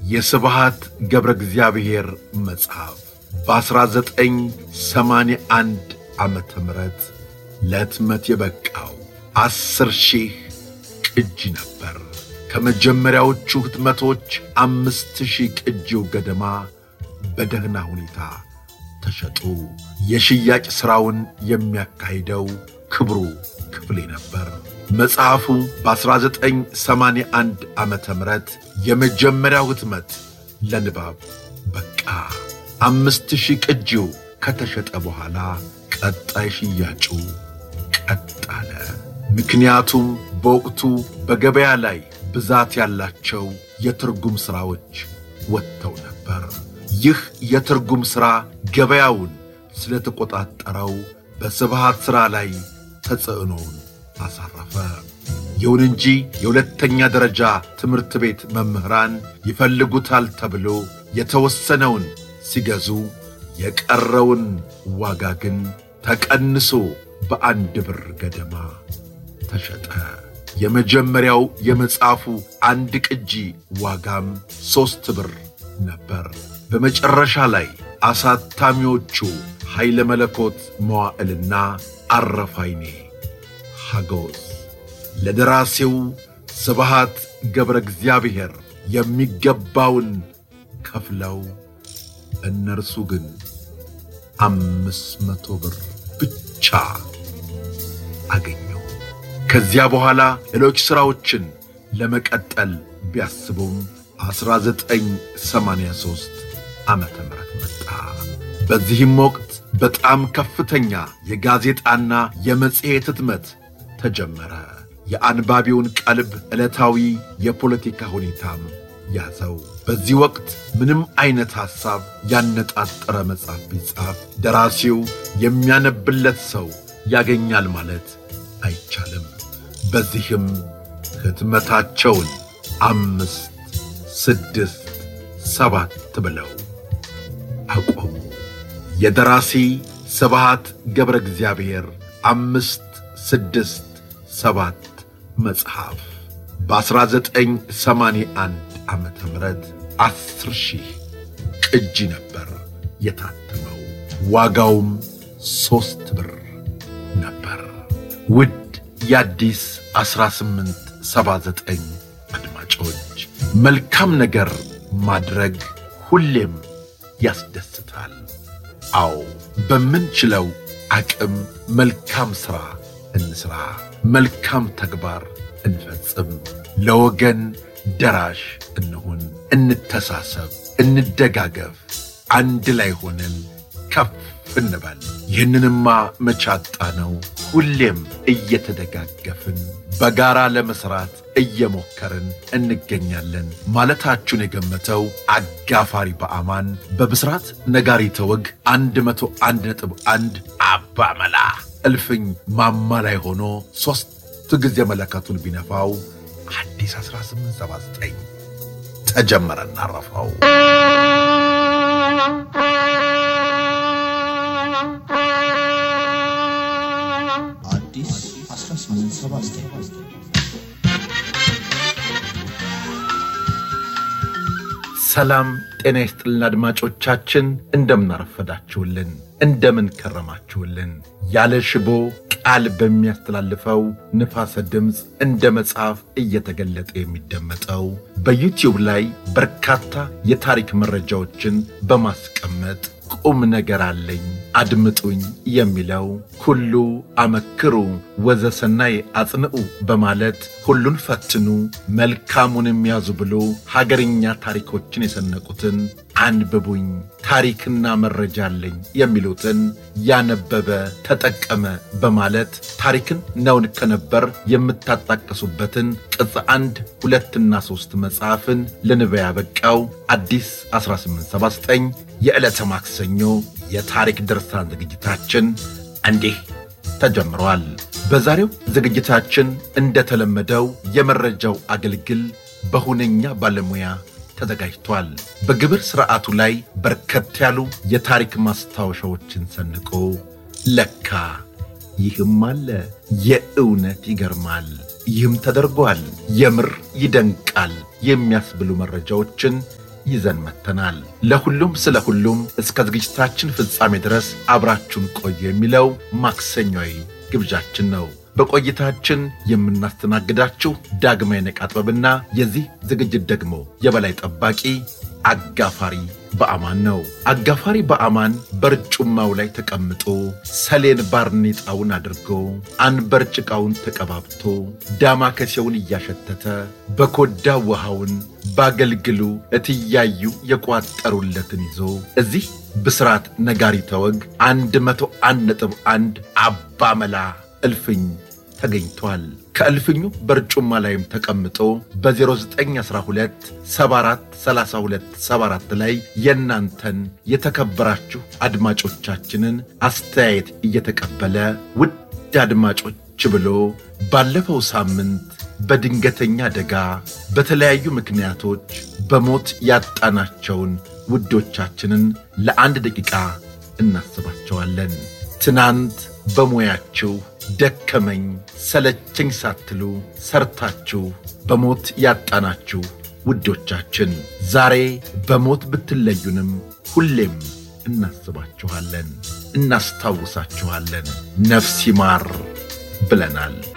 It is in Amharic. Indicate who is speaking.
Speaker 1: የስብሃት ገብረ እግዚአብሔር መጽሐፍ በ1981 ዓመተ ምህረት ለሕትመት የበቃው ዐሥር ሺህ ቅጂ ነበር። ከመጀመሪያዎቹ ሕትመቶች አምስት ሺህ ቅጂው ገደማ በደህና ሁኔታ ተሸጡ። የሽያጭ ሥራውን የሚያካሂደው ክብሩ ክፍሌ ነበር። መጽሐፉ በ1981 ዓመተ ምህረት የመጀመሪያው ሕትመት ለንባብ በቃ። አምስት ሺህ ቅጂው ከተሸጠ በኋላ ቀጣይ ሽያጩ ቀጥ አለ። ምክንያቱም በወቅቱ በገበያ ላይ ብዛት ያላቸው የትርጉም ሥራዎች ወጥተው ነበር። ይህ የትርጉም ሥራ ገበያውን ስለተቆጣጠረው በስብሃት ሥራ ላይ ተጽዕኖውን አሳረፈ። ይሁን እንጂ የሁለተኛ ደረጃ ትምህርት ቤት መምህራን ይፈልጉታል ተብሎ የተወሰነውን ሲገዙ የቀረውን ዋጋ ግን ተቀንሶ በአንድ ብር ገደማ ተሸጠ። የመጀመሪያው የመጽሐፉ አንድ ቅጂ ዋጋም ሦስት ብር ነበር። በመጨረሻ ላይ አሳታሚዎቹ ኃይለ መለኮት መዋዕልና አረፋይኔ ሐጎስ ለደራሲው ስብሃት ገብረ እግዚአብሔር የሚገባውን ከፍለው እነርሱ ግን አምስት መቶ ብር ብቻ አገኙ። ከዚያ በኋላ ሌሎች ሥራዎችን ለመቀጠል ቢያስቡም 1983 ዓመተ ምህረት መጣ። በዚህም ወቅት በጣም ከፍተኛ የጋዜጣና የመጽሔት ሕትመት ተጀመረ። የአንባቢውን ቀልብ ዕለታዊ የፖለቲካ ሁኔታም ያዘው። በዚህ ወቅት ምንም አይነት ሐሳብ ያነጣጠረ መጽሐፍ ቢጻፍ ደራሲው የሚያነብለት ሰው ያገኛል ማለት አይቻልም። በዚህም ሕትመታቸውን አምስት፣ ስድስት፣ ሰባት ብለው አቆሙ። የደራሲ ስብሃት ገብረ እግዚአብሔር አምስት፣ ስድስት፣ ሰባት መጽሐፍ በ1981 ዓመተ ምህረት ዐሥር ሺህ ቅጂ ነበር የታተመው። ዋጋውም ሦስት ብር ነበር። ውድ የአዲስ 1879 አድማጮች መልካም ነገር ማድረግ ሁሌም ያስደስታል። አዎ በምንችለው አቅም መልካም ሥራ እንሥራ፣ መልካም ተግባር እንፈጽም፣ ለወገን ደራሽ እንሁን፣ እንተሳሰብ፣ እንደጋገፍ፣ አንድ ላይ ሆነን ከፍ እንበል። ይህንንማ መቻጣ ነው። ሁሌም እየተደጋገፍን በጋራ ለመሥራት እየሞከርን እንገኛለን ማለታችሁን የገመተው አጋፋሪ በአማን በብስራት ነጋሪተ ወግ 101.1 አባ መላ እልፍኝ ማማ ላይ ሆኖ ሦስት ጊዜ መለከቱን ቢነፋው አዲስ 1879 ተጀመረ እናረፈው።
Speaker 2: አዲስ 1879
Speaker 1: ሰላም ጤና ይስጥልን አድማጮቻችን፣ እንደምናረፈዳችሁልን፣ እንደምን ከረማችሁልን። ያለ ሽቦ ቃል በሚያስተላልፈው ንፋሰ ድምፅ እንደ መጽሐፍ እየተገለጠ የሚደመጠው በዩቲዩብ ላይ በርካታ የታሪክ መረጃዎችን በማስቀመጥ ቁም ነገር አለኝ አድምጡኝ የሚለው ኩሉ አመክሩ ወዘሰናይ አጽንዑ በማለት ሁሉን ፈትኑ መልካሙንም ያዙ ብሎ ሀገርኛ ታሪኮችን የሰነቁትን አንብቡኝ ታሪክና መረጃ አለኝ የሚሉትን ያነበበ ተጠቀመ በማለት ታሪክን ነውን ከነበር የምታጣቀሱበትን ቅጽ አንድ ሁለትና ሦስት መጽሐፍን ለንባብ ያበቃው አዲስ 1879 የዕለተ ማክሰኞ የታሪክ ድርሳን ዝግጅታችን እንዲህ ተጀምሯል። በዛሬው ዝግጅታችን እንደተለመደው የመረጃው አገልግል በሁነኛ ባለሙያ ተዘጋጅቷል። በግብር ሥርዓቱ ላይ በርከት ያሉ የታሪክ ማስታወሻዎችን ሰንቆ ለካ ይህም አለ፣ የእውነት ይገርማል፣ ይህም ተደርጓል፣ የምር ይደንቃል የሚያስብሉ መረጃዎችን ይዘን መጥተናል። ለሁሉም ስለ ሁሉም እስከ ዝግጅታችን ፍጻሜ ድረስ አብራችሁን ቆዩ የሚለው ማክሰኛዊ ግብዣችን ነው። በቆይታችን የምናስተናግዳችሁ ዳግማዊ ነቃ ጥበብና የዚህ ዝግጅት ደግሞ የበላይ ጠባቂ አጋፋሪ በአማን ነው። አጋፋሪ በአማን በርጩማው ላይ ተቀምጦ ሰሌን ባርኔጣውን አድርጎ አንበር ጭቃውን ተቀባብቶ ዳማከሴውን እያሸተተ በኮዳ ውሃውን ባገልግሉ እትያዩ የቋጠሩለትን ይዞ እዚህ ብስራት ነጋሪተ ወግ አንድ መቶ አንድ ነጥብ አንድ አባመላ እልፍኝ ተገኝቷል። ከእልፍኙ በርጩማ ላይም ተቀምጦ በ0912 74 32 74 ላይ የእናንተን የተከበራችሁ አድማጮቻችንን አስተያየት እየተቀበለ ውድ አድማጮች ብሎ ባለፈው ሳምንት በድንገተኛ አደጋ በተለያዩ ምክንያቶች በሞት ያጣናቸውን ውዶቻችንን ለአንድ ደቂቃ እናስባቸዋለን። ትናንት በሙያችሁ ደከመኝ ሰለቸኝ ሳትሉ ሰርታችሁ በሞት ያጣናችሁ ውዶቻችን ዛሬ በሞት ብትለዩንም ሁሌም እናስባችኋለን፣ እናስታውሳችኋለን። ነፍስ ይማር ብለናል።